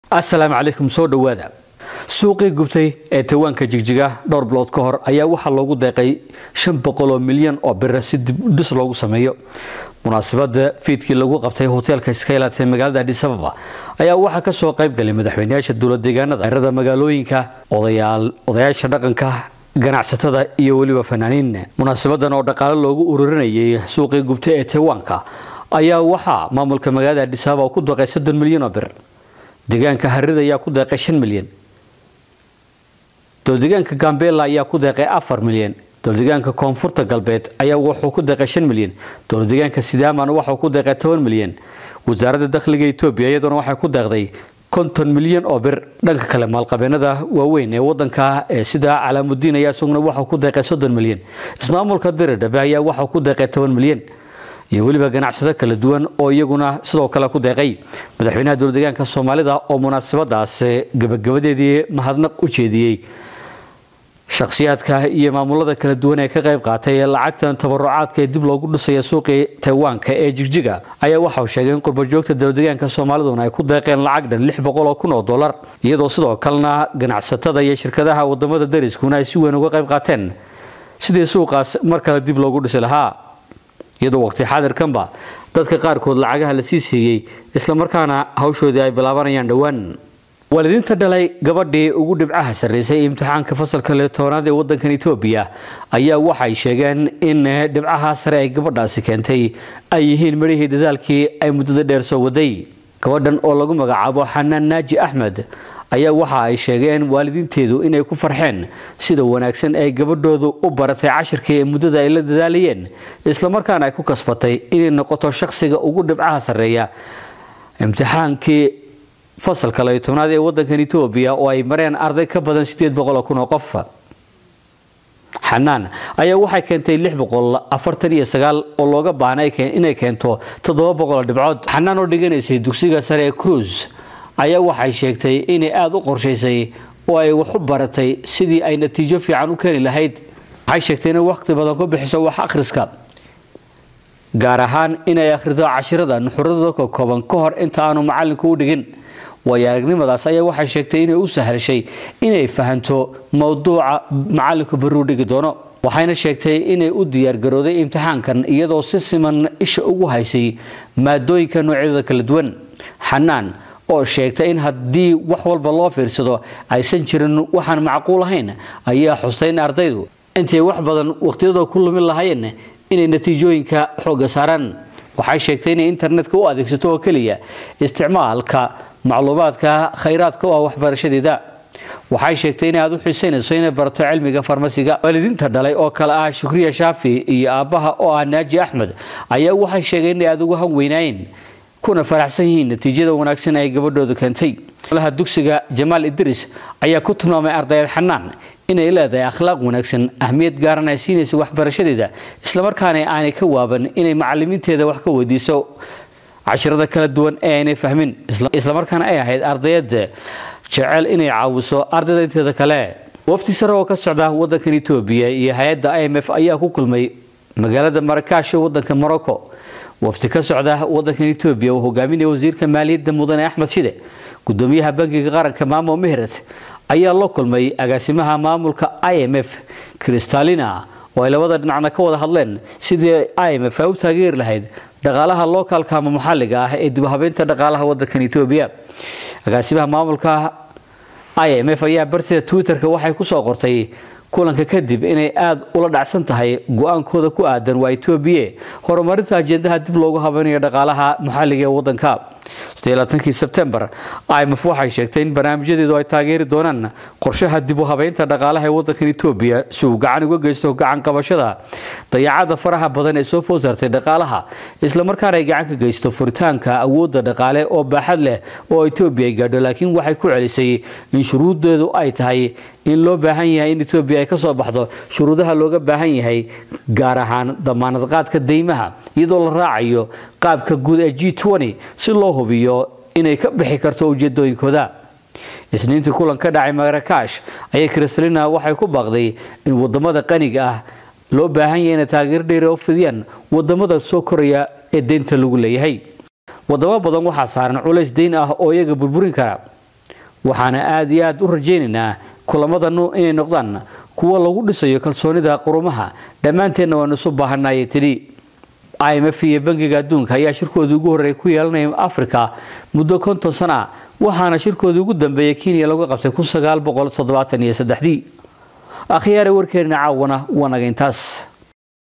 asalaamu calaykum soo dhowaada suuqii gubtay ee tawaanka jigjiga dhowr bilood ka hor ayaa waxaa loogu deeqay shan boqol oo milyan oo bira si dibdhis loogu sameeyo munaasabada fiidkii lagu qabtay hoteelka skylat ee magaalada adis ababa ayaa waxaa kasoo qayb galay madaxweynayaasha dowlad deegaanada erada magaalooyinka odayaasha dhaqanka ganacsatada iyo weliba fanaaniin munaasabadan oo dhaqaale loogu ururinayay suuqii gubtay ee tawaanka ayaa waxaa maamulka magaalada adis ababa ku deeqay soddon milyan oo bir deegaanka harida ayaa ku deeqay shan milyan dowladeegaanka gambela ayaa ku deeqay afar milyan dowladeegaanka koonfurta galbeed ayaa wuxuu ku deeqay shan milyan dowladeegaanka sidaamana waxuu ku deeqay toban milyan wasaaradda dakhliga etoobiya iyaduna waxay ku deeqday konton milyan oo bir dhanka kale maalqabeenada waaweyn ee wadanka ee sida calaamudiin ayaa isaguna waxuu ku deeqay soddon milyan ismaamulka diridhabe ayaa waxuu ku deeqay toban milyan iyo weliba ganacsado kala duwan oo iyaguna sidoo kale ku deeqay madaxweynaha dowladeegaanka soomaalida oo munaasabadaas gabagabadeedii mahadnaq u jeediyey shakhsiyaadka iyo maamulada kala duwan ee ka qayb qaatay ee lacagtan tabarucaadka ee dib loogu dhisaya suuqii taywaanka ee jigjiga ayaa waxauu sheegay in qurbajoogta dowladeegaanka soomaaliduna ay ku deeqeen lacag dhan lix boqol oo kun oo dollar iyadoo sidoo kalena ganacsatada iyo shirkadaha wadamada dariskuna ay si weyn uga qayb qaateen sidii suuqaas mar kale dib loogu dhisi lahaa iyadoo waqti xaadirkanba dadka qaarkood lacagaha la sii siiyey islamarkaana hawshoodii ay bilaabanayaan dhowaan waalidiinta dhalay gabadhii ugu dhibcaha sarraysay imtixaanka fasalka leetoonaad ee wadankan etoobiya ayaa waxay sheegeen in dhibcaha sare ay gabadhaasi keentay ay yihiin midhihii dadaalkii ay muddada dheer soo waday gabadhan oo lagu magacaabo xanaan naaji axmed ayaa waxa ay sheegeen waalidiinteedu inay ku farxeen sida wanaagsan ay gabadhoodu u baratay cashirkii ee muddada ay la dadaalayeen islamarkaana ay ku kasbatay inay noqoto shaqsiga ugu dhibcaha sarreeya imtixaankii fasalka layo tobnaad ee wadankan etoobiya oo ay mareen arday ka badan sideed boqol kun oo qof xanaan ayaa waxay keentay lix boqol afartan iyo sagaal oo looga baahnay inay keento toddoba boqol dhibcood xanaan oo dhiganaysay dugsiga sare ee cruise ayaa waxay sheegtay inay aada u qorshaysay oo ay wax u baratay sidii ay natiijo fiican u keeni lahayd waxay sheegtay inay waqti badan ku bixiso wax akhriska gaar ahaan inay akhrido cashirada nuxuradooda ka kooban ka hor inta aanu macalinku u dhigin waayo aragnimadaas ayaa waxay sheegtay inay u sahlashay inay fahanto mowduuca macalinku baruu dhigi doono waxayna sheegtay inay u diyaargarooday imtixaankan iyadoo si siman isha ugu haysay maadooyinka noocyadooda kala duwan xanaan oo sheegtay in haddii wax walba loo fiirsado aysan jirin waxaan macquul ahayn ayaa xustay in ardaydu intay wax badan waqtiyadooda ku lumin lahaayeen inay natiijooyinka xoogga saaraan waxay sheegtay inay internetka u adeegsato oo keliya isticmaalka macluumaadka khayraadka u ah waxbarashadeeda waxay sheegtay inay aada u xiisaynayso inay barato cilmiga farmasiga waalidiinta dhalay oo kale ah shukriya shaafi iyo aabbaha oo ah naaji axmed ayaa waxay sheegeen inay aada ugu hanweynaayeen kuna faraxsan yihiin natiijada wanaagsan ay gabadhoodu keentay olaha dugsiga jamaal idris ayaa ku tilmaamay ardayad xanaan inay leedahay akhlaaq wanaagsan ahmiyad gaaran ay siinaysa waxbarashadeeda islamarkaana aanay ka waaban inay macalimiinteeda wax ka weydiiso cashirada kala duwan ee aynay fahmin islamarkaana ay ahayd ardayada jecel inay caawiso ardayda inteeda kale wafti sare oo ka socda wadankan etoobiya iyo hay-adda i m f ayaa ku kulmay magaalada marakash ee wadanka morocco wafti ka socda wadankan etoobiya uu hogaaminaya wasiirka maaliyadda mudane axmed shide gudoomiyaha bangiga qaranka maamo mehret ayaa la kulmay agaasimaha maamulka i m f kristalina oo ay labada dhinacna ka wada hadleen sidii i m f ay u taageeri lahayd dhaqaalaha lookalka ama maxalliga ah ee dibhabeynta dhaqaalaha wadankan etoobiya agaasimaha maamulka i m f ayaa bartida twitterka waxay kusoo qortay kulanka kadib inay aada ula dhacsan tahay go-aankooda ku aadan waa etoobiya horumarinta ajendaha dib loogu habeynayo dhaqaalaha maxalliga ee wadanka kii sebtembar imf waxay sheegtay in barnaamijyadeedu ay taageeri doonaan qorshaha dib u habeynta dhaqaalaha ee wadankan etoobiya si uu gacan uga geysto gacan qabashada dayacada faraha badan ee soo food saartay dhaqaalaha islamarkaana ay gacan ka geysto furitaanka awoodda dhaqaale oo baaxad leh oo etoobiya ay gaadho laakiin waxay ku celisay in shuruudeedu ay tahay in loo baahan yahay in etoobiya ay ka soo baxdo shuruudaha looga baahan yahay gaar ahaan damaanad qaadka deymaha iyadoo la raacayo qaabka guud ee g si loo hubiyo inay ka bixi karto ujeedooyinkooda isniintii kulan ka dhacay marakash ayay kristalina waxay ku baaqday in wadamada qaniga ah loo baahan yahay inay taageero dheeri u fidiyaan wadamada soo koraya ee deynta lagu leeyahay wadamo badan waxaa saaran culays deyn ah oo iyaga burburin kara waxaana aada iyo aada u rajaynaynaa kulamadanu inay noqdaan kuwo lagu dhisayo kalsoonida qurumaha dhammaanteenna waanu isu baahanayay tidhi imf iyo bangiga adduunka ayaa shirkoodii ugu horreeyay ku yeelanaya africa muddo konton sana waxaana shirkoodii ugu dambeeyay kenya lagu qabtay kun sagaal boqol toddobaatan iyo saddexdii akhyaare warkeenna caawana waa naga intaas